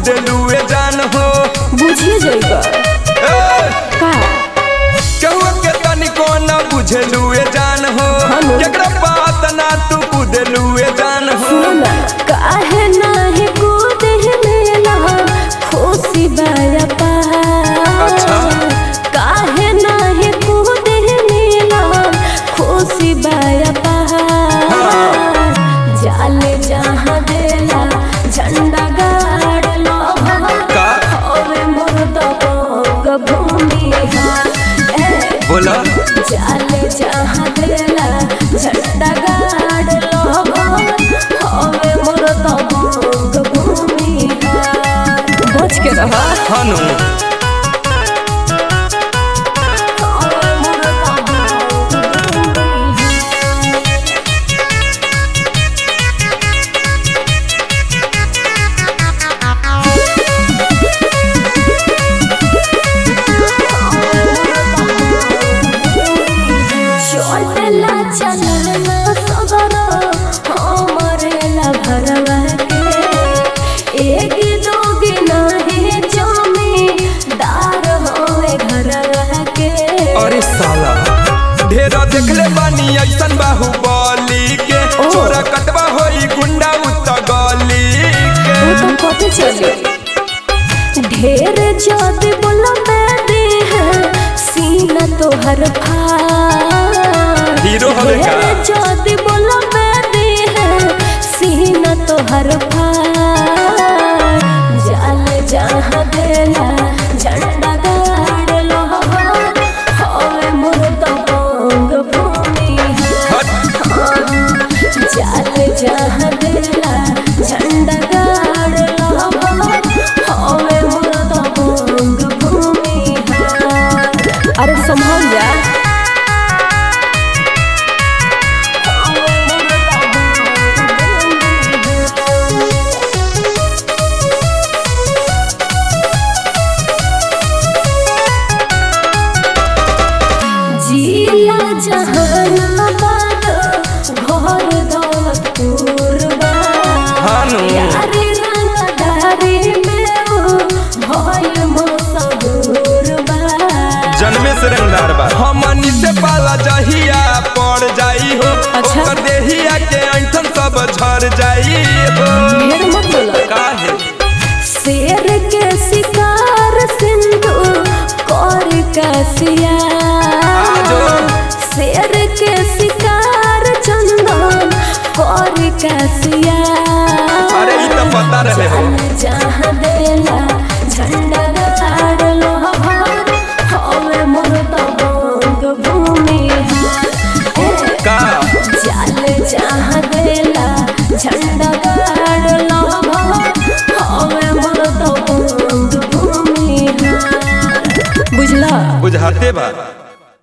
कुदलुए जान हो बुझिए जाइबा ए, का केहू के तनिको न बुझलुए जान हो हेलो। केकरा बात ना तू कुदलुए जान हो सुनो ना काहे नाही कूदे मेला खुशी बाया पहाड़ अच्छा। काहे नाही कूदे मेला खुशी बाया पहाड़ जाले जहाँ देला झंडा गाड़ लो का? होवे मोर दबंग भूमि ए बोला जाले जहाँ देला झंडा गाड़ लो हवे मोर तबंग भूमि बच के रहा हनु हवे मोर तबंग भूमि चोटला चलना सगरो हमरेला भरवा के एक दोगी नहीं जमी दार होवे घरवा के अरे साला ढेरा देखले बानी ऐसन बाहुबली के ओ। छोरा कटवा होई गुंडा उत गली के वो तो कथे चले ढेर ज्यादा बोला मैं दे है सीना तो हर फाड़ हीरो हवे का? ढेर ज्यादा बोला मैं दे है सीना तो हर फाड़ जाल जहाँ देला झंडा गाड़ लो होवे मोर दबंग भूमि हट जाल जहाँ देला झंडा गाड़ लो होवे मोर दबंग भूमि अरे संभाल जा होवे मोर दबंग जिला जहानाबाद घर दौलतपुर बा हानु यारी रंगदारी में वो भइल मशहूर बा जन्मे से रंगदार बा हमनी से पाला जहिया पड़ जाई हो अच्छा। ओकर देहिया के ऐठन सब झर जाई हो ढेर मत बोला काहे शेर के शिकार सिंधु कर कसिया आजो। शेर के शिकार चंदन कर कसिया अरे ई तो पता रहे हो जहाँ देला झंडा गाड़ लो हवे मोर दबंग भूमि ए, का जाल जहाँ देला झंडा गाड़ लो हवे मोर दबंग भूमि बुझला बुझाते बा